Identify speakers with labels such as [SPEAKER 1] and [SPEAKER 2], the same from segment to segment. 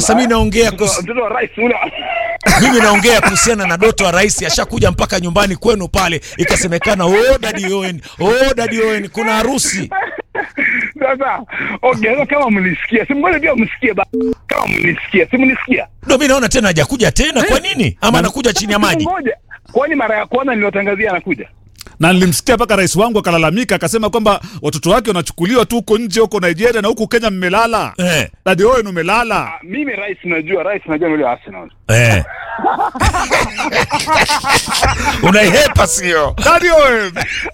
[SPEAKER 1] Sasa mimi naongea
[SPEAKER 2] Mtoto
[SPEAKER 1] kus...
[SPEAKER 2] mtoto wa rais ule
[SPEAKER 1] mimi naongea kuhusiana na Doto wa rais ashakuja mpaka nyumbani kwenu pale, ikasemekana oh, Daddy Owen, oh, Daddy Owen, kuna harusi.
[SPEAKER 2] sasa okay sasa kama mlisikia si mngoja pia msikie ba kama mlisikia si mlisikia
[SPEAKER 1] Ndio mimi naona tena hajakuja tena. Kwa nini? Ama anakuja chini ya maji?
[SPEAKER 2] ngoja kwani mara ya kwanza niliwatangazia anakuja
[SPEAKER 3] na nilimsikia mpaka rais wangu akalalamika akasema kwamba watoto wake wanachukuliwa tu huko nje huko Nigeria na huku Kenya mmelala.
[SPEAKER 1] Eh,
[SPEAKER 3] Dadi Owen umelala.
[SPEAKER 2] Ah, mimi rais najua rais najua ni yule wa Arsenal
[SPEAKER 1] eh. Unaihepa sio?
[SPEAKER 3] Dadi Owen.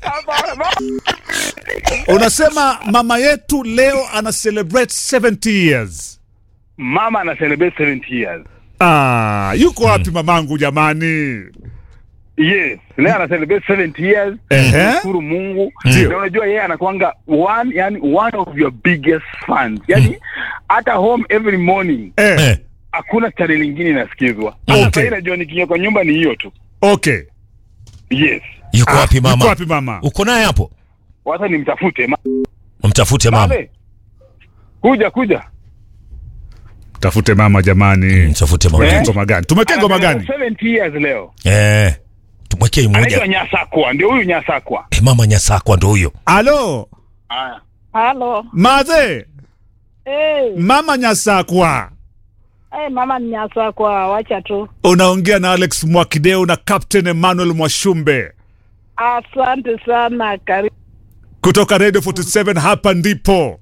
[SPEAKER 3] Unasema mama yetu leo ana celebrate 70 years.
[SPEAKER 2] mama ana celebrate 70 years
[SPEAKER 3] Ah, yuko wapi mamangu jamani?
[SPEAKER 2] yes leo ana celebrate 70 years
[SPEAKER 3] Ehe.
[SPEAKER 2] shukuru Mungu
[SPEAKER 3] Ndio.
[SPEAKER 2] na unajua yeye anakuanga one yani one of your biggest fans yani hata home every morning
[SPEAKER 3] Eh,
[SPEAKER 1] Eh.
[SPEAKER 2] hakuna channel nyingine inasikizwa
[SPEAKER 1] Okay.
[SPEAKER 2] hata sasa najua nikiingia kwa nyumba ni hiyo tu
[SPEAKER 3] okay.
[SPEAKER 2] yes
[SPEAKER 1] Yuko
[SPEAKER 3] Ah,
[SPEAKER 1] wapi
[SPEAKER 3] Yuko
[SPEAKER 1] mama?
[SPEAKER 3] wapi mama?
[SPEAKER 1] Uko naye hapo?
[SPEAKER 2] wacha nimtafute ma-
[SPEAKER 1] Mtafute mama.
[SPEAKER 2] Babe, kuja kuja
[SPEAKER 3] Tafute mama jamani.
[SPEAKER 1] Mtafute mama.
[SPEAKER 3] Tumewekea ngoma gani? Tumewekea ngoma
[SPEAKER 2] Ana
[SPEAKER 3] gani?
[SPEAKER 2] 70 years leo
[SPEAKER 1] Eh. Tumwekee
[SPEAKER 2] anaitwa
[SPEAKER 1] mmoja.
[SPEAKER 2] Nyasakwa ndio huyu Nyasakwa
[SPEAKER 1] Eh, mama Nyasakwa ndo huyo.
[SPEAKER 3] Alo,
[SPEAKER 2] haya
[SPEAKER 4] Halo.
[SPEAKER 3] maze,
[SPEAKER 4] Hey,
[SPEAKER 3] mama Nyasakwa.
[SPEAKER 4] hey, mama ni nyasa kwa wacha tu.
[SPEAKER 3] Unaongea na Alex Mwakideu na Captain Emmanuel Mwashumbe
[SPEAKER 4] Asante sana, karibu.
[SPEAKER 3] kutoka Radio 47 hapa ndipo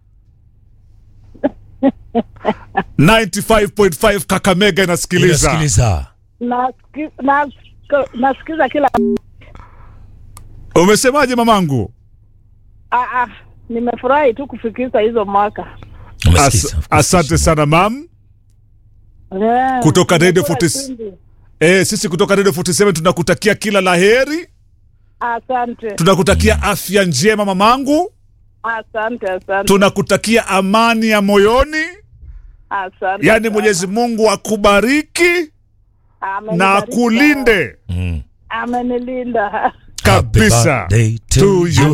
[SPEAKER 3] 95.5 Kakamega inasikiliza.
[SPEAKER 1] Inasikiliza.
[SPEAKER 4] Nasiki- nas- Nasikiza kila
[SPEAKER 3] Umesemaje mamangu?
[SPEAKER 4] ah, ah, nimefurahi tu kufikisha hizo mwaka
[SPEAKER 1] Umesikiza.
[SPEAKER 3] As, asante sana mam.
[SPEAKER 4] Eh,
[SPEAKER 3] Kutoka Radio
[SPEAKER 4] nimekula
[SPEAKER 3] 40
[SPEAKER 4] chumvi.
[SPEAKER 3] Eh, sisi kutoka Radio 47 tunakutakia kila laheri,
[SPEAKER 4] Asante,
[SPEAKER 3] tunakutakia afya njema mamangu,
[SPEAKER 4] asante, asante,
[SPEAKER 3] tunakutakia amani ya moyoni,
[SPEAKER 4] asante.
[SPEAKER 3] yaani
[SPEAKER 4] sana.
[SPEAKER 3] Mwenyezi Mungu akubariki na
[SPEAKER 4] Amenibariki
[SPEAKER 3] akulinde
[SPEAKER 1] Mm.
[SPEAKER 4] sana. Amenilinda.
[SPEAKER 3] kabisa
[SPEAKER 1] Happy birthday to
[SPEAKER 3] to you.